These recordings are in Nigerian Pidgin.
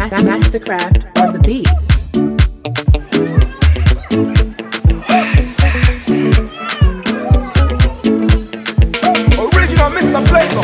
Mastercraft on the beat. Original Mr. Flavor.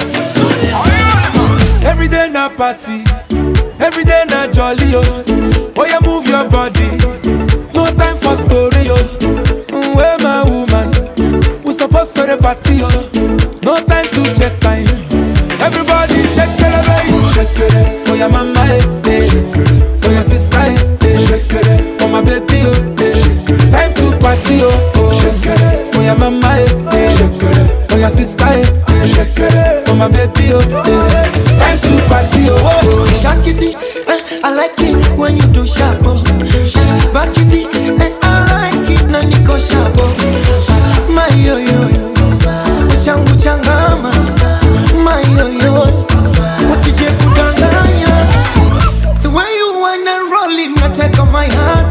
Every day na party, every day na jolly oh. Oh yeah, move your body. No time for story oh. Mm, Where my woman? We supposed to the party oh. No time to check time. Everybody shake it, baby. Shake it. Oh yeah, mama eh, eh. Oh yeah, sister eh, eh. Oh my baby oh. eh. Time to party oh. oh. Oh yeah, mama eh, eh. Oh yeah, sister eh. Oh my baby oh. eh. Time to party oh. oh. Shakity, eh, I like it when you do sharp. Oh. Back it, eh, I like it na niko sharp. Oh. My yo yo yo, uchangu changama. My yo yo, usije kudanganya. The way you wanna roll it, na take on my heart.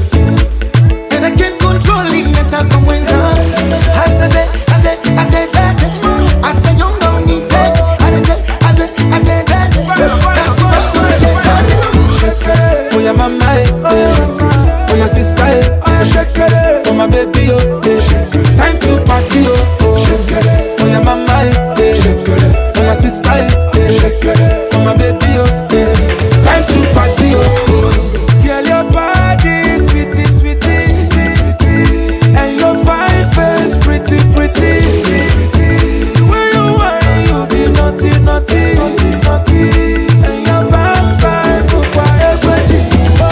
And I can't control it, nataka mwenza. Hasade, ate, ate, ate. Asanyonga unite, ate, ate, ate, ate. That's what I'm saying. Oh yeah, mama eh, eh. Oh yeah, sister eh. Oh my baby oh. eh. Time to party oh. Oh yeah, mama eh, eh. Oh yeah, sister eh. Oh my baby oh. eh. Time to party oh. Girl, your body sweetie, sweetie, sweetie, and your fine face pretty, pretty. The way you whine, you be naughty, naughty, naughty, naughty, and your backside bukwa egweji.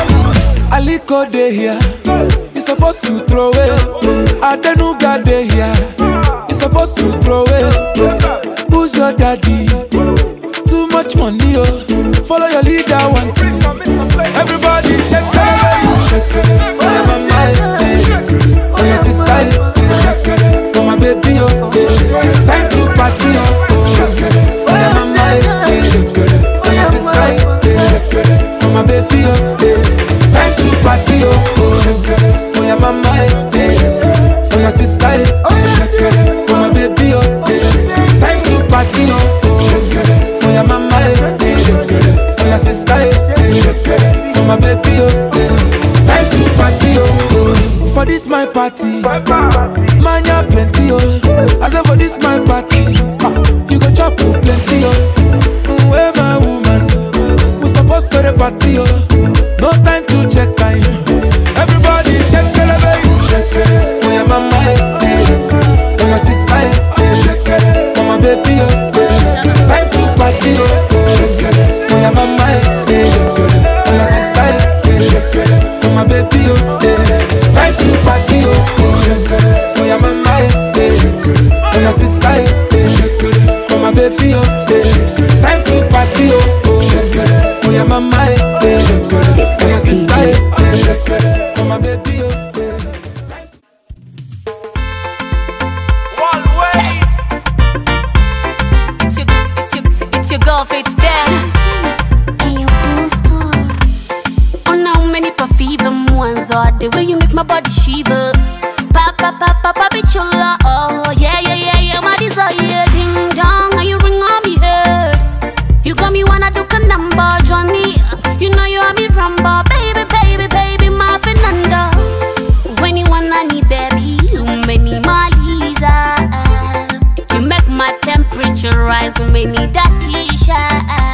Aliko dey here, you supposed to throw it. Adenuga dey here, you supposed to throw it. Who's your daddy? Too much money, oh. Follow your leader, one two. Everybody shake it, shake it. Oh yeah, mama, eh, eh. oh yeah, sister, eh, eh. oh my baby, oh. eh. Time to party, oh. oh yeah, mama, eh, eh. oh yeah, sister, eh, oh my baby, oh. eh. Time to party, oh. oh yeah, mama, eh, eh. oh yeah, sister, eh, oh my baby, oh. eh. Time to party, oh. Oh yeah, mama, eh, eh. oh yeah, sister, eh, oh my baby, oh. eh. Time to party, oh. For this my party, man ya plenty, oh. I say for this my party, ah, you go chop oh, plenty, oh. Mm, Where my woman, we supposed to the party, oh. No time to check time. Everybody shake it, baby. Shake it. Oh yeah, mama, eh, eh. oh yeah, sister, eh, oh my baby, oh. eh. Time to party, oh. Oh yeah, mama, eh, eh. oh yeah, sister, eh, oh my baby, oh. eh. Time to party, oh. Oh yeah, mama, eh, eh. oh yeah, sister, eh, oh my baby, oh. eh. Time to party, oh. Oh yeah, mama, eh, eh. oh yeah, sister, eh, oh my baby, oh. eh. It's your, it's your, it's your girl, Faith Dan. Ona umenipa fever mwanzo the way you make my body shiver pa pa pa pa pa bichula oh yeah yeah yeah yeah my desire ding dong how you ring on me head you got me wanna do a number Johnny you know you have me rumba baby baby baby my Fernanda when you wanna need baby you make me maliza you make my temperature rise when we need that t-shirt